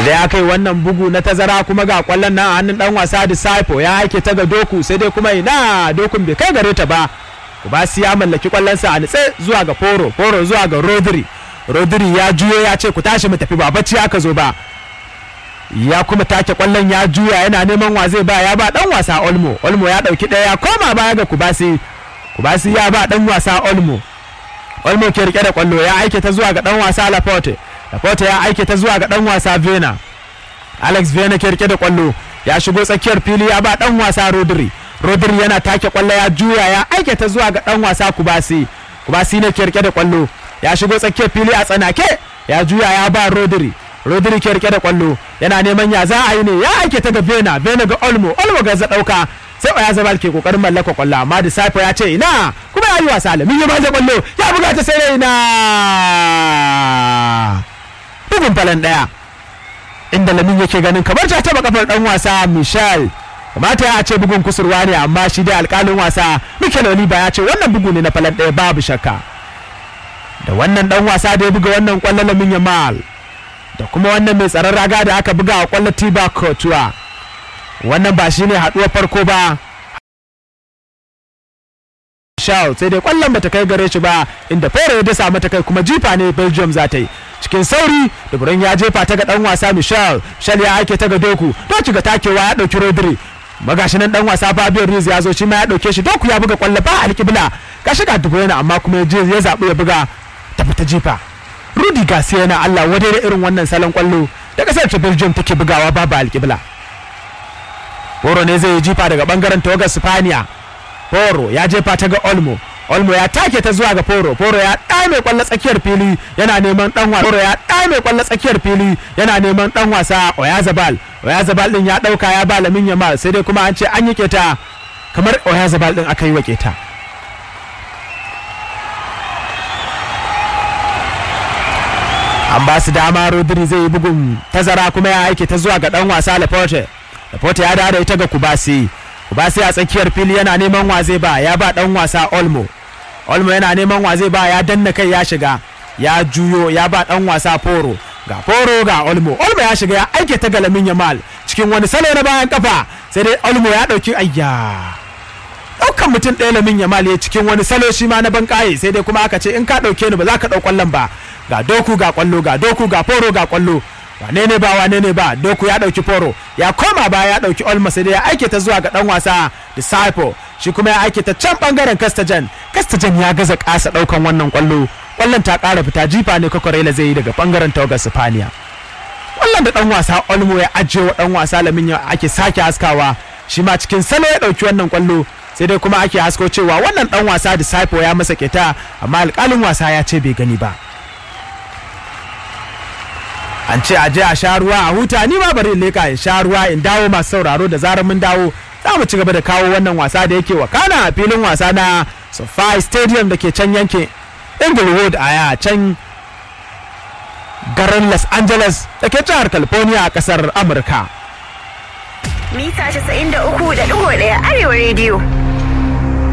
idan aka yi wannan bugu na tazara kuma ga kwallon nan a hannun dan wasa disciple ya aike ta ga doku sai dai kuma ina dokun bai kai gare ta ba kubasi ya mallaki kwallonsa a nitse zuwa ga foro foro zuwa ga rodri rodri ya juyo ya ce ku tashi mu tafi ba bacci aka zo ba ya kuma take kwallon ya juya yana neman wa zai ba ya ba dan wasa olmo olmo ya dauki daya ya koma baya ga kubasi kubasi ya ba dan wasa olmo olmo ke rike da kwallo ya aike ta zuwa ga dan wasa laporte laporte ya aike ta zuwa ga dan wasa vena alex vena ke rike da kwallo ya shigo tsakiyar fili ya ba dan wasa rodri rodri yana take kwallo ya juya ya aike ta zuwa ga dan wasa kubasi kubasi ne ke rike da kwallo ya shigo tsakiyar fili a tsanake ya juya ya ba rodri rodri ke rike da kwallo yana neman ya za a yi ne ya aike ta ga vena vena ga olmo olmo ga za dauka sai ya zama ke kokarin mallaka kwallo amma disciple ya ce ina kuma ya yi wasa alamin ya baje kwallo ya buga ta sai ina bugun falan daya inda lamin yake ganin kamar ta taba kafar dan wasa michel kamata ya ce bugun kusurwa ne amma shi dai alkalin wasa mikel oliva ya ce wannan bugu ne na falan daya babu shakka da wannan dan wasa da ya buga wannan kwallo lamin yamal da kuma wannan mai tsaron raga da aka buga a kwallo tiba kotuwa wannan ba shine haduwar farko ba Shaw sai dai kwallon bata kai gare shi ba inda fere ya dasa mata kai kuma jifa ne Belgium za ta yi cikin sauri da burin ya jefa ta ga dan wasa Michel Michel ya aike ta ga Doku Doku ga takewa ya dauki Rodri magashi nan dan wasa Fabio Ruiz ya zo shi ma ya dauke shi Doku ya buga kwallo ba alƙibla gashi ga dubu yana amma kuma ya zaɓi ya buga ta fita jifa Rudi Garcia yana Allah wadai da irin wannan salon kwallo da kasar ta Belgium take bugawa babu alƙibla Boro ne zai yi jifa daga bangaren tawagar Spaniya Foro ya jefa ta ga Olmo. Olmo ya take ta zuwa ga Foro. Foro ya ɗame kwallo tsakiyar fili yana neman dan wasa. Foro ya ɗame kwallo tsakiyar fili yana neman dan wasa Oyazabal. Oyazabal din ya ɗauka ya ba Lamin Yamal sai dai kuma an ce an yi keta kamar Oyazabal din aka yi wa keta. An ba su dama Rodri zai yi bugun tazara kuma ya aike ta zuwa ga dan wasa Laporte. Laporte ya dawo da ita ga Kubasi. Kubasi a tsakiyar fili yana neman wa zai ba ya ba dan wasa Olmo. Olmo yana neman wa zai ba ya danna kai ya shiga ya juyo ya ba dan wasa Foro. Ga Foro ga Olmo. Olmo ya shiga ya aike ta galamin Yamal cikin wani salo na bayan kafa sai dai Olmo ya dauki ayya. Daukan mutum ɗaya lamin Yamal ya cikin wani salo shi ma na ban sai dai kuma aka ce in ka dauke ni ba za ka dau kwallon ba. Ga doku ga kwallo ga doku ga Foro ga kwallo. wane ne ba wane ne ba doku ya dauki foro ya koma baya ya dauki olma sai dai ya aike ta zuwa ga dan wasa disciple shi kuma ya aike ta can bangaren kastajan kastajan ya gaza kasa daukan wannan kwallo kwallon ta kara fita jifa ne kokorela zai yi daga bangaren tawagar sifaniya kwallon da dan wasa olmo ya ajiye wa dan wasa lamin ya ake sake haskawa shi ma cikin salo ya dauki wannan kwallo sai dai kuma ake hasko cewa wannan dan wasa disciple ya masa keta amma alkalin wasa ya ce bai gani ba an ce a je a sha ruwa a huta ni ma bari in leka in sha ruwa in dawo masu sauraro da zarar mun dawo za mu ci gaba da kawo wannan wasa da yake wakana a filin wasa na SoFi Stadium da ke can yankin Inglewood a can garin Los Angeles da ke jihar California a kasar Amurka. Mita 93.1 Arewa Radio.